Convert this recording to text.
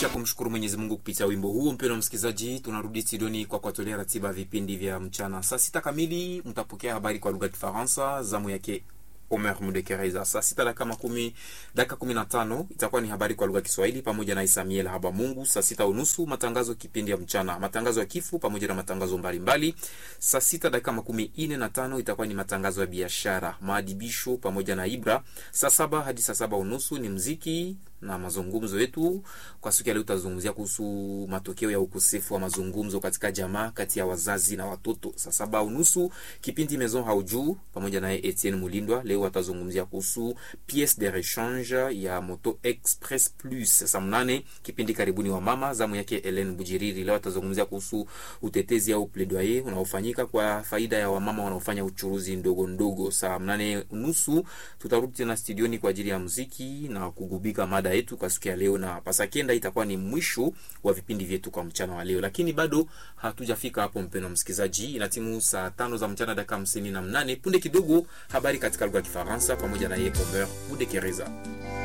Kisha kumshukuru Mwenyezi Mungu kupitia wimbo huo, mpendwa msikilizaji, tunarudi studioni kwa kuwatolea ratiba ya vipindi vya mchana. Saa sita kamili mtapokea habari kwa lugha ya Kifaransa, zamu yake Omer Mudekereza. Saa sita dakika makumi dakika kumi na tano itakuwa ni habari kwa lugha ya Kiswahili pamoja na Isamiel Haba Mungu. Saa sita unusu matangazo kipindi ya mchana, matangazo ya kifo pamoja na matangazo mbalimbali. Saa sita dakika makumi ine na tano itakuwa ni matangazo ya biashara, maadibisho pamoja na Ibra. Saa saba hadi saa saba unusu ni mziki na mazungumzo yetu. Kwa siku ya leo tutazungumzia kuhusu matokeo ya ukosefu wa mazungumzo katika jamaa kati ya wazazi na watoto. Saa saba unusu kipindi Maison Haujuu pamoja naye Etienne Mulindwa. Leo watazungumzia kuhusu piece de rechange ya Moto Express Plus. Saa mnane kipindi karibuni wa mama, zamu yake Helen Bujiriri. Leo watazungumzia kuhusu utetezi au plaidoyer unaofanyika kwa faida ya wamama wanaofanya uchuruzi ndogo ndogo. Saa mnane unusu tutarudi tena studioni kwa ajili ya muziki na kugubika mada yetu kwa siku ya leo, na pasakenda itakuwa ni mwisho wa vipindi vyetu kwa mchana wa leo, lakini bado hatujafika hapo, mpendwa msikilizaji. Ina timu saa tano za mchana dakika hamsini na mnane. Punde kidogo habari katika lugha ya Kifaransa pamoja na ye Omer Mudekereza.